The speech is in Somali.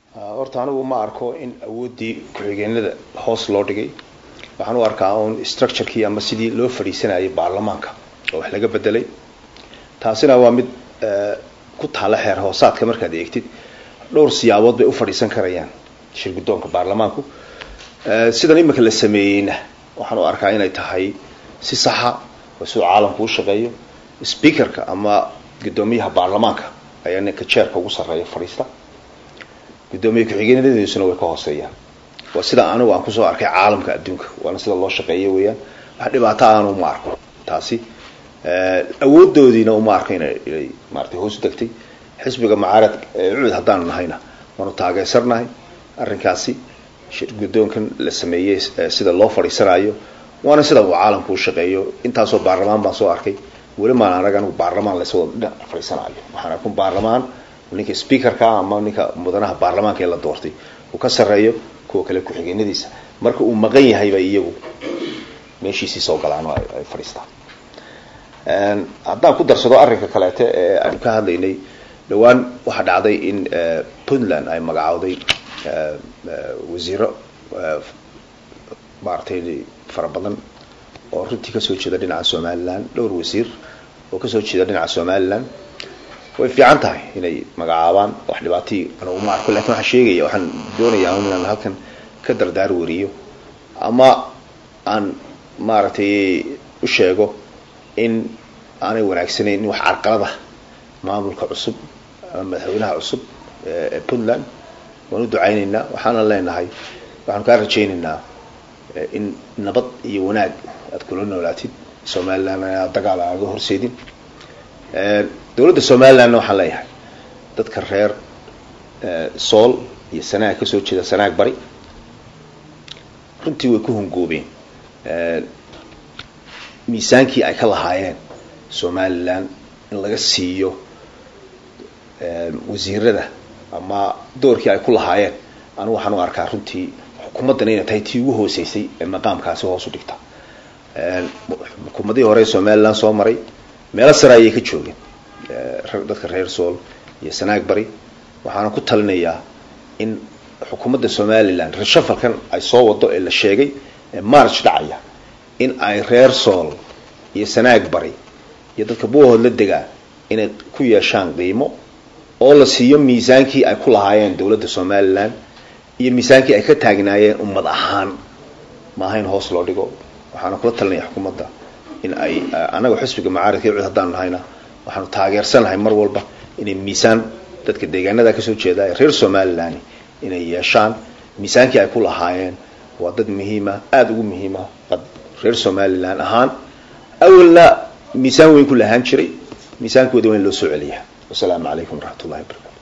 horta anigu ma arko in awooddii ku-xigeenada hoos loo dhigay waxaan u arkaa un structurekii ama sidii loo fadhiisanayay baarlamaanka oo wax laga bedelay taasina waa mid ku taalla xeer hoosaadka markaad eegtid dhowr siyaabood bay u fadhiisan karayaan shir guddoonka baarlamaanku sidan imika la sameeyeyna waxaan u arkaa inay tahay si saxa oo siduu caalamku u shaqeeyo speakerka ama guddoomiyaha baarlamaanka ayaa ninka jeerka ugu sarreeya fadhiista guddoomiye ku-xigeenadiisuna way ka hooseeyaan waa sida anigu aan kusoo arkay caalamka adduunka waana sida loo shaqeeyo weeyaan wax dhibaato aanu uma arko taasi awoodoodiina uma arko ina inay maaratay hoos u degtay xisbiga mucaarad cuud haddaanu nahayna waanu taageersannahay arrinkaasi shir guddoonkan la sameeyey sida loo fadhiisanaayo waana sida uu caalamku u shaqeeyo intaasoo baarlamaan baan soo arkay weli maan anag anigu baarlamaan lasoo dhinac fadhiisanaayo waxaan arkun baarlamaan ninka speakerka ama ninka mudanaha baarlamaanka ee la doortay uu ka sarreeyo kuwa kale ku-xigeenadiisa marka uu maqan yahayba iyagu meeshiisii soo galaan oo ay fadhiistaan haddaan ku darsado arrinka kaleete ee aanu ka hadlaynay dhawaan waxaa dhacday in puntland ay magacowday wasiiro maaragtay fara badan oo runtii kasoo jeeda dhinaca somaliland dhowr wasiir oo kasoo jeeda dhinaca somaliland way fiican tahay inay magacaabaan wax dhibaatii ana uma arko lakin waxaan sheegaya waxaan doonayaa inaan halkan ka dardaar wariyo ama aan maaragtay u sheego in aanay wanaagsanayn in wax carqalada maamulka cusub ama madaxweynaha cusub ee puntland waan u ducaynaynaa waxaana leenahay waxaanu kaa rajaynaynaa in nabad iyo wanaag aad kula noolaatid somaliland inaad dagaal aaga horseedin dowladda somalilandna waxaan leeyahay dadka reer sool iyo sanaag kasoo jeeda sanaag bari runtii way ku hungoobeen miisaankii ay ka lahaayeen somaliland in laga siiyo wasiirada ama doorkii ay ku lahaayeen anigu waxaan u arkaa runtii xukuumaddan inay tahay tii ugu hooseysay ee maqaamkaasi hoos u dhigta xukuumadihii hore somaliland soo maray meelo sare ayay ka joogeen dadka reer sool iyo sanaag bari waxaana ku talinayaa in xukuumadda somaliland reshafalkan ay soo wado ee la sheegay ee march dhacaya in ay reer sool iyo sanaag bari iyo dadka buuhood la degaa inay ku yeeshaan qiimo oo la siiyo miisaankii ay ku lahaayeen dowladda somaliland iyo miisaankii ay ka taagnaayeen ummad ahaan maaha in hoos loo dhigo waxaana kula talinaya xukuumadda in ay anaga xisbiga macaaridka cud haddaanu nahayna waxaanu taageersanahay mar walba inay miisaan dadka deegaanada kasoo jeeda ee reer somaliland inay yeeshaan miisaankii ay ku lahaayeen waa dad muhiima aada ugu muhiima reer somaliland ahaan awalna miisaan weyn ku lahaan jiray miisaankoodi waa in loo soo celiyaa wasalaamu calaykum waraxmat ullahi wabarakatu